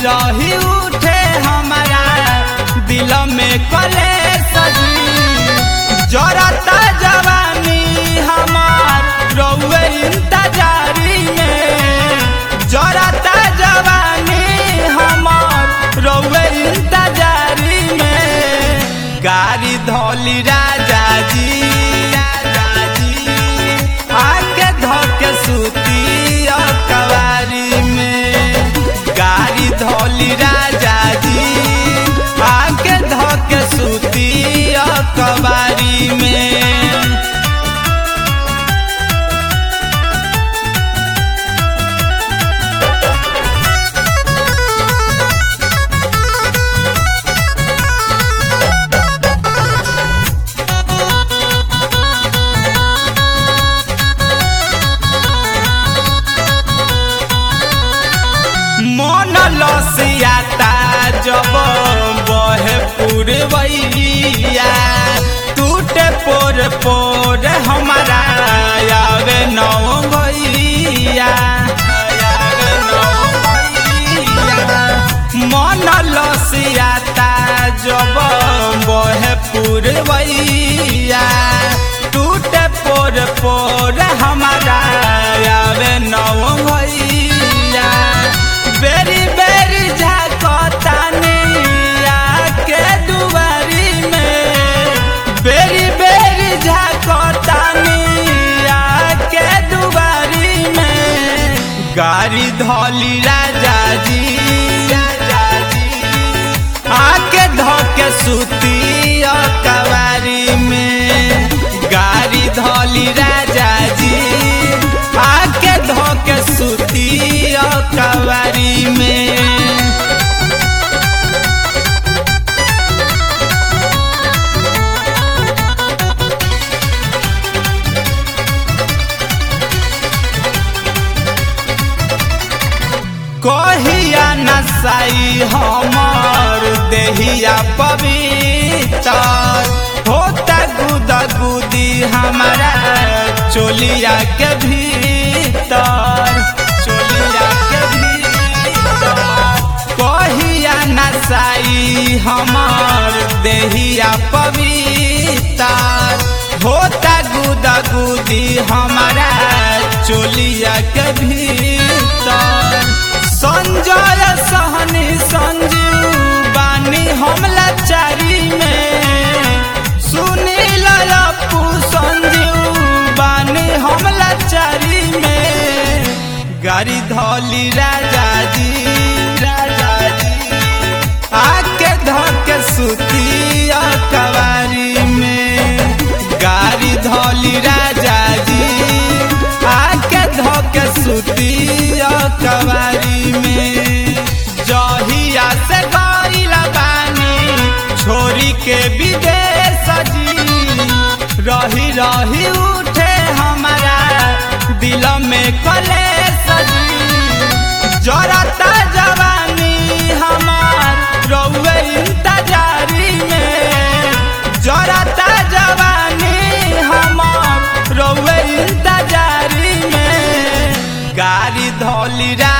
रही उठे हमारा दिल में कले सजी जरता जवानी हमार रउए इंतजारी में जरता जवानी हमार रउए इंतजारी में गाड़ी धोली राजा जी राजा जी आके धोके सूती कवारी में गाड़ी धोली राजा जी आके धोके सूती कवारी में मन लसियाता जब बहे पुरवैया टूटे पोर पोर हमारा आवे नौ भैया आवे नौ भैया। मन लसियाता जब बहे पुरवैया टूटे पोर पोर हमारा आवे नौ भैया बेरी बेरी झाकतानी आके दुआरी में बेरी बेरी झाकतानी आके दुआरी में गाड़ी धौली राजा जी राजा जी आके धोके सूती कवारी में गाड़ी धौली राजा जी आके धोके सूती कवारी में कहिया नसाई हमर देहिया पवित्र होता गुदा गुदी हमारा चोलिया के भीतर चोलिया के भीतर कहिया नसाई हमर देहिया पवित्र होता गुदा गुदी हमारा चोलिया के भीतर संजय सहनी संजू बानी हमला चारी में सुनील अपू संजू बानी हमला चारी में गाड़ी धौली राजा जी राजा जी आके धोके सूती कवारी में गाड़ी धौली राजा जी आके धोके सूती कवारी में जहिया से गईला बानी छोरी के विदेश जी रही रही उठे हमारा दिल में कले सजी जरता जवानी हमार रउए इंतजारी में जरता जवानी हमार रउए इंतजारी में गाड़ी धौली रा